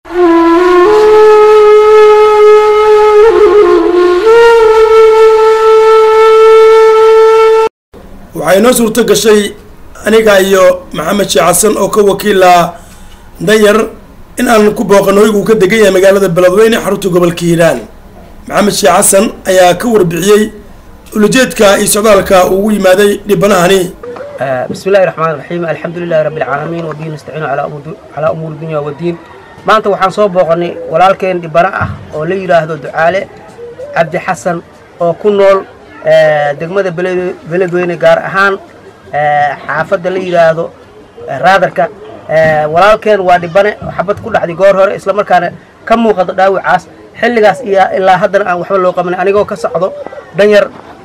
waxaa inoo suurto gashay aniga iyo maxamed sheekh xasan oo ka wakiila danyar in aan ku booqano hoygu ka degan yahay magaalada beledweyne xarunta gobolka hiiraan maxamed sheekh xasan ayaa ka warbixiyey ulajeedka iyo socdaalka ugu yimaaday dhibanahani بسم الله الرحمن الرحيم الحمد لله رب العالمين وبه نستعين على أمور على أمور الدنيا والدين maanta waxaan soo booqanay walaalkeen dhibano ah oo la yidhaahdo ducaale cabdi xasan oo ku nool degmada Beled- beledweyne gaar ahaan xaafadda la yidhaahdo raadarka walaalkeen waa dhibane xabad ku dhacday goor hore islamarkaana ka muuqato dhaawacaas xilligaas iyo ilaa haddana aan waxba loo qabanin anigoo ka socdo danyar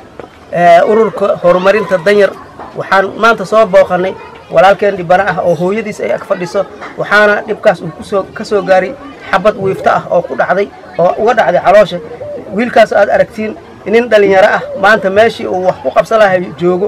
ururka horumarinta danyar waxaan maanta soo booqanay walaalkeen dhibano ah oo hooyadiis ay ag fadhiso waxaana dhibkaas uu kusoo ka soo gaaray xabad wiifto ah oo ku dhacday oo uga dhacday caloosha wiilkaas aad aragtiin nin dhalinyaro ah maanta meeshii uu wax ku qabsan lahay joogo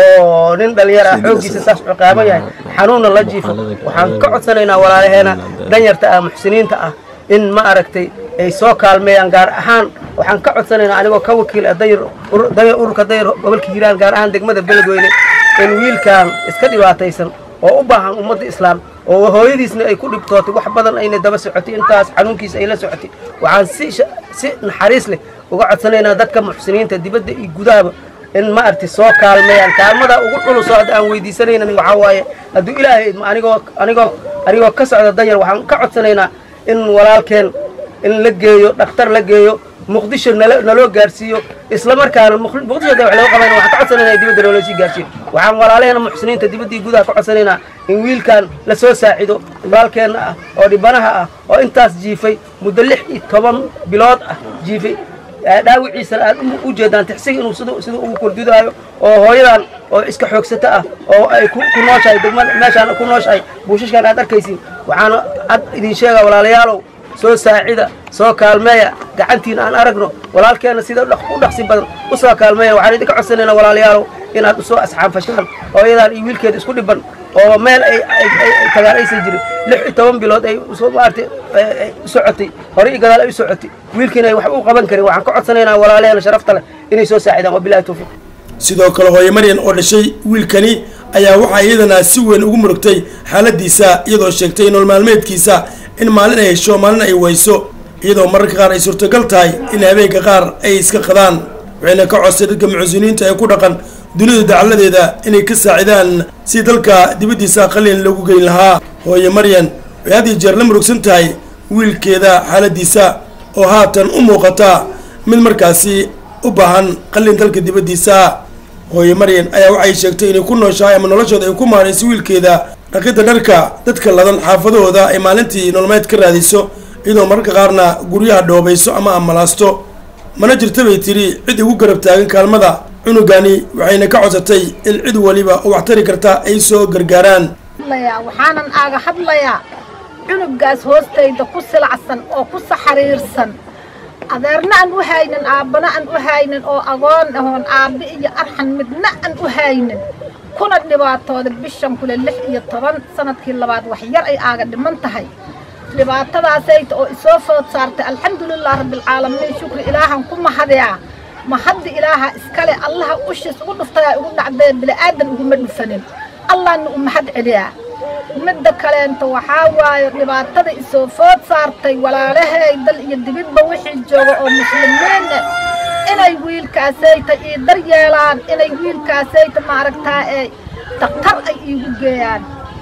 oo nin dhalinyaro ah xooggiisa saas ciqaaban yahay xanuunna la jiifo waxaan ka codsanaynaa walaalaheena danyarta ah muxsiniinta ah in ma aragtay ay soo kaalmeeyaan gaar ahaan waxaan ka codsanaynaa anigoo ka wakiil ah danyar ur- danyar ururka danyar gobolka hiiraan gaar ahaan degmada beledweyne in wiilkan iska dhibaataysan oo u baahan ummadda islaam oo hooyadiisna ay ku dhibtootay wax badan ayna daba socotay intaas xanuunkiisa ay la socotay waxaan si sha- si naxariis leh uga codsanaynaa dadka muxsiniinta dibadda iyo gudahaba in ma arti soo kaalmeeyaan kaalmada ugu dhulus oo hadda aan weydiisanaynan waxaa waaye hadduu ilaahay idmo anigoo anigoo anigoo ka socda danyar waxaan ka codsanaynaa in walaalkeen in la geeyo dhakhtar la geeyo muqdisho nala naloo gaarsiiyo isla markaana Muq- muqdisho de wax laga qabayna waxaan ka codsanaynaa in dibadda loola sii gaarsiiyo waxaan walaalaheena muxsiniinta dibaddii gudaha ka codsanaynaa in wiilkan la soo saacido walaalkeenna ah oo dhibanaha ah oo intaas jiifay muddo lix iyo toban bilood ah jiifay ee dhaawiciisana aad u- u jeedaan tixsiga inuu siduu siduu ugu kordudaayo oo hooyadan oo iska xoogsato ah oo ay ku ku nooshahay degmada meeshaan ku nooshahay buushashkan aad arkaysiin waxaana ad idin sheegaa walaalayaalow soo saacida soo kaalmeeya gacantiina aan aragno walaalkeena sida dhaq- u dhaqsi badan u soo kaalmeeya waxaan idinka codsanaynaa walaalayaalow inaad usoo asxaanfashaan hooyadan iyo wiilkeeda isku dhiban oo meel ay ay- ay ay tagaan aysan jirin lix iyo toban bilood ay soo maartay ay- ay u socotay hore iyo gadaal ay u socotay wiilkiina ay waxba u qaban karin waxaan ka codsanaynaa walaalaheena sharafta leh inay soo saacidaan wabilahi tawfiiq sidoo kale hooye maryan oo dhashay wiilkani ayaa waxaa iyadana si weyn ugu murugtay xaaladiisa iyadoo sheegtay nolol maalmeedkiisa in maalin ay hesho maalin ay wayso iyadoo mararka qaar ay suurtagal tahay in habeenka qaar ay iska qadaan waxayna ka codsay dadka muxsiniinta ee ku dhaqan dunida dacaladeeda inay ka saacidaan si dalka dibaddiisa qalin lagu geyn lahaa hooye maryan waxay had iyo jeer la murugsan tahay wiilkeeda xaaladiisa oo haatan u muuqata mid markaasi u baahan qalin dalka dibaddiisa hooye maryan ayaa waxay sheegtay inay ku nooshahay ama noloshooda ay ku maarayso wiilkeeda dhaqidda dharka dadka ladan xaafadahooda ay maalintii nolomeed ka raadiso iyadoo mararka qaarna guryaha dhoobayso ama amalaasto mana jirta bay tidhi cid igu garab taagan kaalmada cunugani waxayna ka codsatay in cid waliba oo wax tari karta ay soo gargaaraan hadlayaa waxaanan aaga hadlayaa cunugaas hoostayda ku silacsan oo ku saxariirsan adeerna aan u haynin aabbana aan u haynin oo agoon ahoon aabbe iyo arxan midna aan u haynin kuna dhibaatooda bishan kule lix iyo toban sanadkii labaad wax yar ay aaga dhiman tahay dhibaatadaasayta oo isoo food saartay alxamdulilah rabbilcaalamiin shukri ilaahan ku mahadiyaa mahaddi ilaaha iskale allaha ushiis ugu dhuftayaa ugu dhacdee bili'aadan uguma dhufanin allahna u mahad celiyaa midda kaleenta waxaa waaye dhibaatada isoo food saartay walaalahay dal iyo dibidba wixii jooga oo muslimiinne inay wiilkaasayta ii dar yeelaan inay wiilkaasayta maaragtaa ee daktar ay iigu geeyaan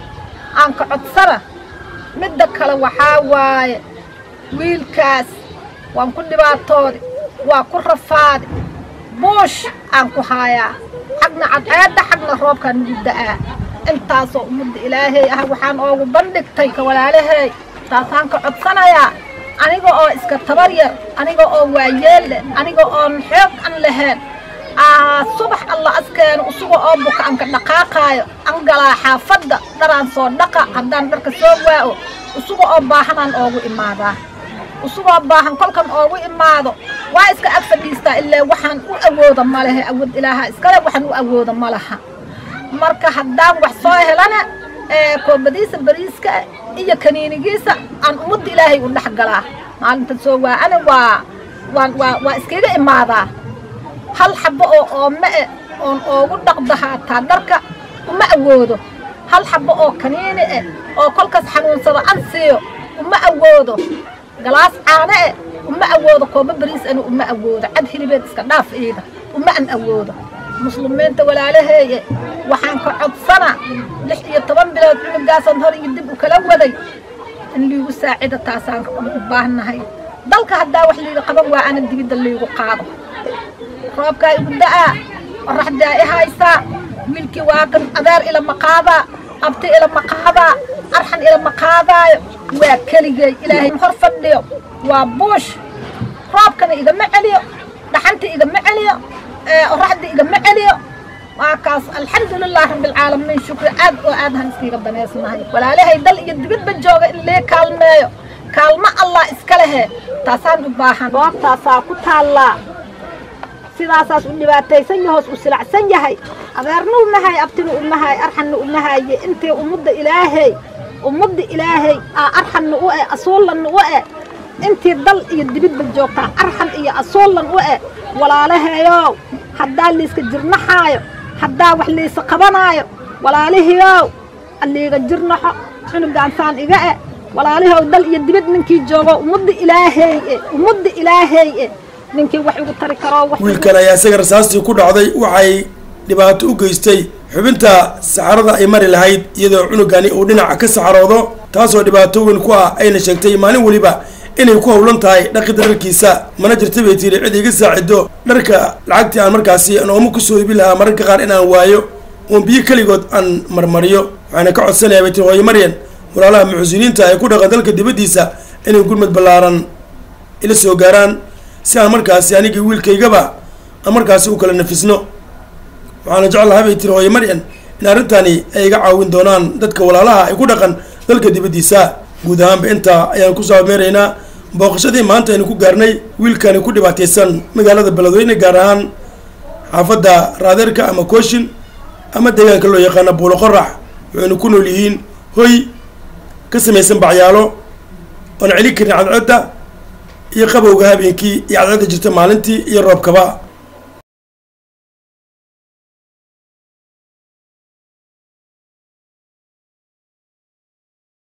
aan ka codsana midda kale waxaa waaye wiilkaas waan ku dhibaatoodi waa ku rafaadi buush aan ku haayaa xagna cadceedda xagna roobkaan nugu da'aa intaasoo ummadda ilaahay ah waxaan oogu bandhigtay ka walaalahay taasaan ka codsanayaa aniga oo iska tabar yar aniga oo waayeel leh aniga oon xoog an lahayn aa subax alla askeena usuga oo buka anka dhaqaaqaayo an galaa xaafadda dharaan soo dhaqa haddaan dharka soo waa'o usuga oo baahanaan oogu imaadaa usugoo baahan kolkan oogu imaado waa iska ag fadhiistaa ilaa waxaan u awooda ma lehe awood ilaaha iskale waxaan u awooda ma laha marka haddaan wax soo helana ee koobadiisa bariiska iyo kaniinigiisa aan ummadda ilaahay u dhex galaa maalinta soo waa ani waa waan waa waa iskaga imaadaa hal xabbo oo oome e oon oogu dhaqda haataa dharka uma awoodo hal xabbo oo kaniini eh oo kolkaas xanuunsado an siiyo uma awoodo galaas caano eh uma awoodo kooba bariis ani uma awoodo cad hilibeed iska dhaaf iida uma an awoodo muslimiinta walaalaheeye waxaan ka codsana lix iyo toban bilood cunugaasaan hor iyo dib u kala waday in liigu saacida taasaan u baahnahay dalka haddaa wax liiga qaban waa ana dibidda liigu qaado roobkaa igu da'aa qoraxdaa i haysaa wiilkii waa kan adeer ilama qaadaa abti ilama qaadaa arxan ilama qaadaayo waa keligay ilaahay hor fadhiyo waa buush roobkana igama celiyo dhaxanta igama celiyo qoraxda igama celiyo waa kaas alxamdulilah rabbilcaalamiin shukri aad oo aad han iskiiga danaysnahay walaalahay dal iyo dibadba jooga in lee kaalmeeyo kaalmo allah iska lehe taasaan u baahan goobtaasaa ku taallaa sidaasaas u dhibaataysan yahoos u silacsan yahay adeerna umahay abtina umahay arxanna umahaye intay ummadda ilaahay ummadda ilaahay aa arxanna u eh asuullanna u eh intii dal iyo dibidba joogtaa arxan iyo asuullan u eh walaalahayow haddaa liiska jirnaxaayo haddaa wax liisa qabanaayo walaalihiyow aliiga jirnaxo cunugaansaan iga eh walaalihow dal iyo dibid ninkii joogo ummadda ilaahay e ummadda ilaahay e ninkii wax igu tari karo wiilkan ayaa isaga rasaastii ku dhacday waxay dhibaato u geystay xubinta saxarada ay mari lahayd iyadoo cunugani uu dhinaca ka saxaroodo taasoo dhibaato weyn ku ah ayna sheegtay maalin weliba inay ku howlan tahay dhaqida dharkiisa mana jirta bay tiri cid iga saacido dharka lacagtii aan markaasi nooma kusoo ibi lahaa mararka qaar inaan waayo uun biyo keligood aan marmariyo waxaana ka codsanayaa bay tiri hooyo maryan walaalaha muxsiniinta ay ku dhaqan dalka dibaddiisa inay gurmad ballaaran ila soo gaaraan si aan markaasi anigii wiilkaygaba aan markaasi u kala nafisno waxaana jeclahay bay tiri hooyo maryan in arrintani ay iga caawin doonaan dadka walaalaha ay ku dhaqan dalka dibaddiisa guud ahaanba intaa ayaan kusoo ameeraynaa booqashadii maanta aynu ku gaarnay wiilkani ku dhibaataysan magaalada beledweyne gaar ahaan xaafadda raadeerka ama kooshin ama deegaanka loo yaqaano buulo qorax waxaynu ku nool yihiin hoy ka samaysan bacyaalo oon celin karin cadcedda iyo qabowga habeenkii iyo cadcedda jirta maalintii iyo roobkaba